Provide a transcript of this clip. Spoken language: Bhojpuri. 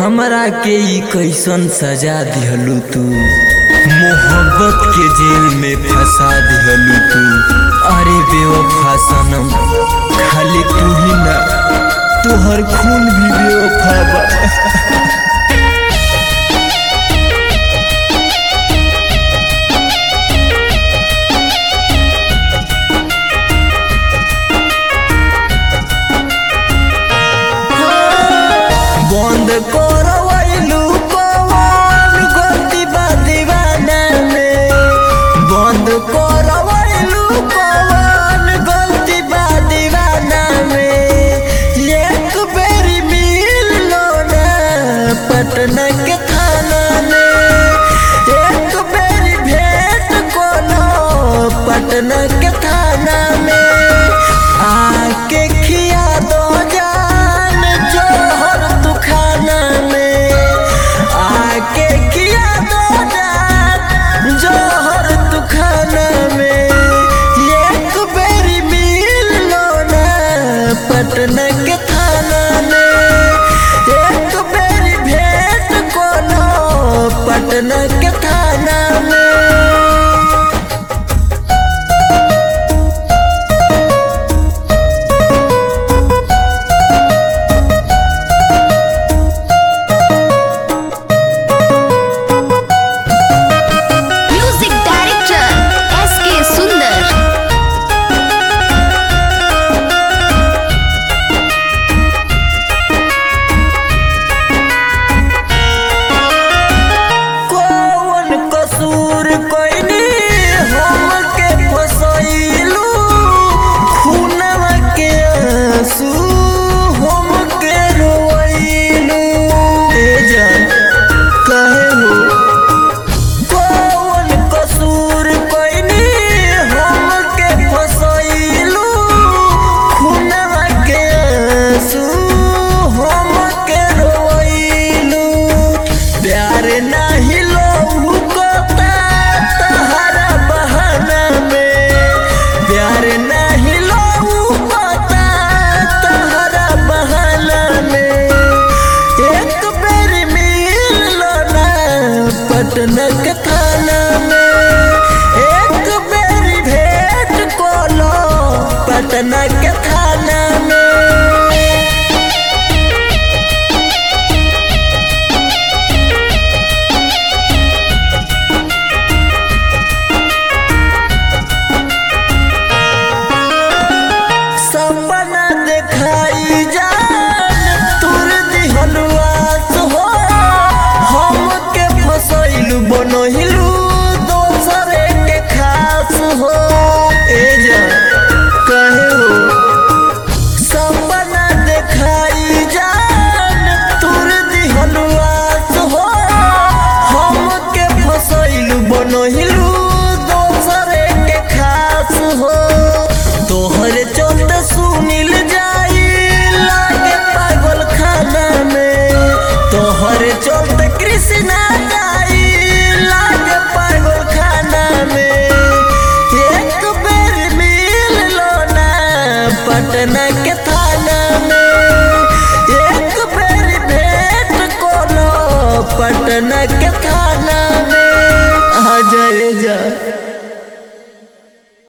हमरा के ई कैसन सजा दिहलू तू मोहब्बत के जेल में फंसा दिहलू तू अरे बेवफा सनम खाली तू ही ना तोहर खून भी बेवफा बा बंद करवैलू कौन गलती बा दीवाना में बंद करवैलू कौन गलती बा दीवाना में एक बेरी मिल लो ना पटना के थाना में एक बेरी भेंट कोनो पटना के थाना में आके खिया दो जान जोहर तू खाना में आके खिया दो जान जोहर तू खाना में एक बेरी मिल लो ना पटना के थाना में एक बेरी भेंट कोनो पटना के थाना में म्यूजिक डायरेक्टर एस के सुंदर कौन कसूर कोइनी हमके फसैलू खूनवा के आंसू हमके रोइलू ए जान काहे हो कौन कसूर कोइनी हमके फसैलू खूनवा के आंसू हमके रोइलू प्यार नाही लोहू कोता तहरा बहाना में प्यार नाही लोहू कोता तहरा बहाना में एक बेर मिल लो ना पटना के थाना में एक बेर भेंट कोलो पटना के थाना में सपना देखाई जान तुर दिहलुआस हो हमके फसैलू बनहिलू दोसरे के खास हो ए जान कहे हो सपना देखाई जान तुर दिहलुआस हो हमके फसैलू बनहिलू दोसरे के खास हो तोहरे चलते सुनिल जाई लागे पागल खाना में तोहरे चलते कृष्णा जाई लागे पागल खाना में एक बेर मिल लो ना पटना के